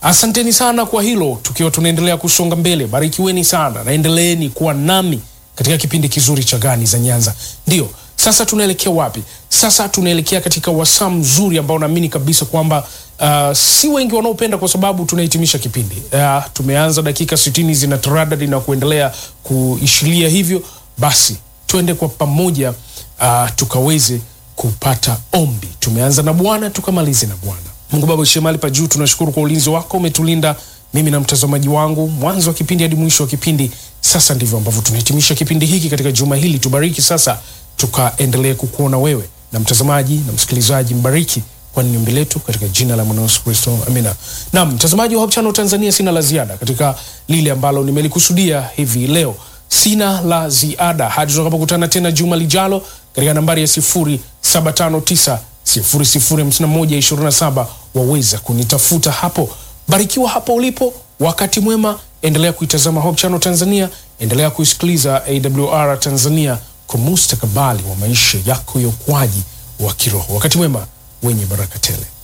Asanteni sana kwa hilo, tukiwa tunaendelea kusonga mbele. Barikiweni sana, naendeleeni kuwa nami katika kipindi kizuri cha Gani za Nyanza. Ndio sasa tunaelekea wapi? Sasa tunaelekea katika wasaa mzuri ambao naamini kabisa kwamba uh, si wengi wanaopenda kwa sababu tunahitimisha kipindi. Uh, tumeanza dakika sitini zina taradadi na kuendelea kuishilia hivyo, basi tuende kwa pamoja uh, tukaweze kupata ombi. Tumeanza na Bwana tukamalize na Bwana. Mungu Baba uishie mahali pa juu, tunashukuru kwa ulinzi wako, umetulinda mimi na mtazamaji wangu mwanzo wa kipindi hadi mwisho wa kipindi. Sasa ndivyo ambavyo tunahitimisha kipindi hiki katika juma hili. Tubariki sasa, tukaendelee kukuona wewe na mtazamaji na msikilizaji, mbariki kwani ni ombi letu katika jina la mwana Yesu Kristo, amina. Naam, mtazamaji wa Hope Channel Tanzania, sina la ziada katika lile ambalo nimelikusudia hivi leo. Sina la ziada hadi tutakapokutana tena juma lijalo katika nambari ya 0759 005127 waweza kunitafuta hapo. Barikiwa hapo ulipo, wakati mwema. Endelea kuitazama Hope Channel Tanzania, endelea kuisikiliza AWR Tanzania kwa mustakabali wa maisha yako ya ukuaji wa kiroho. Wakati mwema wenye baraka tele.